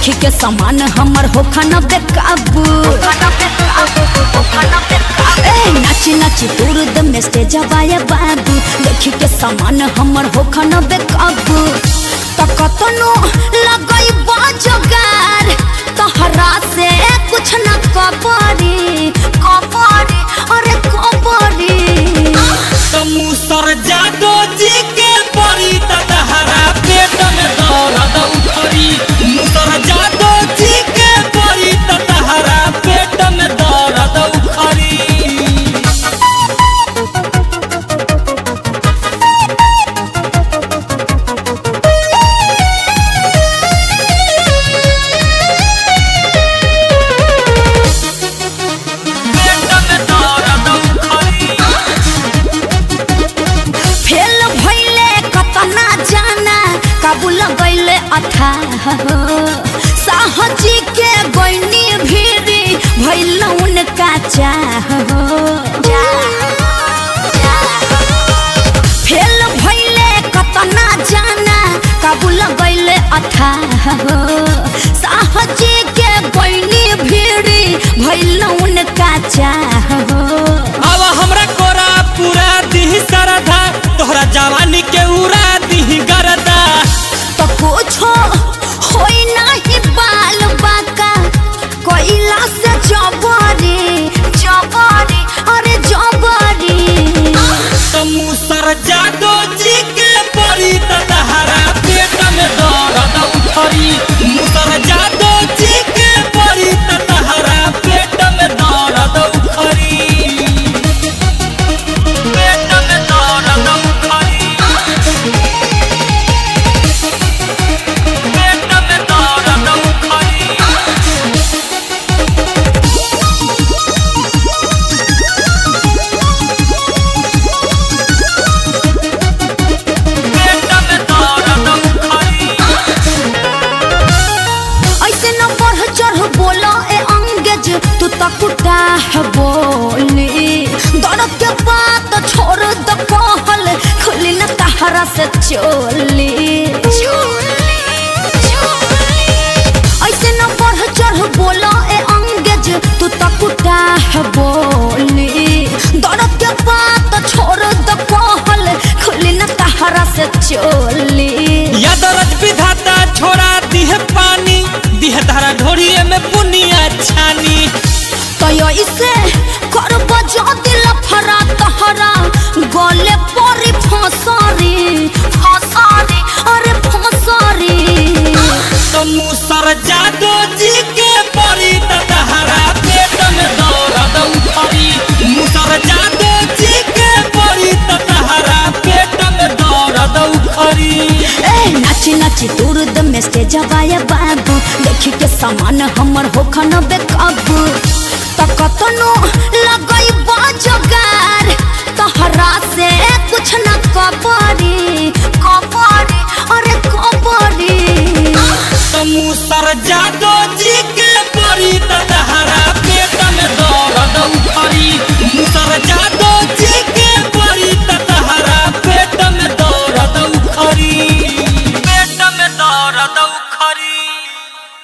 देखी के सामान हमर होखा न बेकाबू ए नाची नाची दूर द में स्टेज बाया बाबू देखी के सामान हमर होखा न बेकाबू त कतनो लगई बाजगार तहरा से कुछ न कबरी कबरी अरे कबरी मुसर जादो जी के परी तहरा पेट में दर्द उठरी मुसर जादो जी के परी तहरा पेट में दर्द उठरी पेट में दर्द उठरी फेल भइले कतना जाना काबुल गइले अथा साहजी के गइनी भीरी भइल उनका चाह फेल भइले कतना जाना काबुल गइले अथा साहजी के गइनी भीरी भइल उनका चाह अब हमरा कोरा पूरा दिही सरधा तोहरा जवानी के उड़ा दिही गरदा तो कुछो होई नाही बाल बाका कोइला से जबरी जबरी अरे जबरी तो मुसर जादो जी के परी तहरा पेट में दर्द उठरी मुसर जादो जी के परी तहरा पेट में दर्द उठरी पेट में दर्द उठरी पेट में दर्द उठरी पेट में दर्द उठरी ऐसे न बढ़ चढ़ बोलो ए अंगेज तू तो कुटा है बोली दर्द के बात छोड़ द कहल खुली न तहरा से चोली ऐसे न बढ़ चढ़ बोलो ए अंगेज तू तो कुटा है बोली दर्द के बात छोड़ द कहल खुली न तहरा से चोली यादरज विधाता छोड़ा दिह पानी दिह धारा ढोरिए में बुनिया छानी तयो इसे कर बजा दिल फरा तहरा गले परी फसरी फसरी अरे फसरी तो मुसर जादो जी के परी तहरा पेट में दर्द उठरी मुसर जादो जी के परी तहरा पेट में दर्द उठरी ए नाची नाची दूर द में स्टेज बाया बाबू देखी के सामान हमर होखा न बेकाबू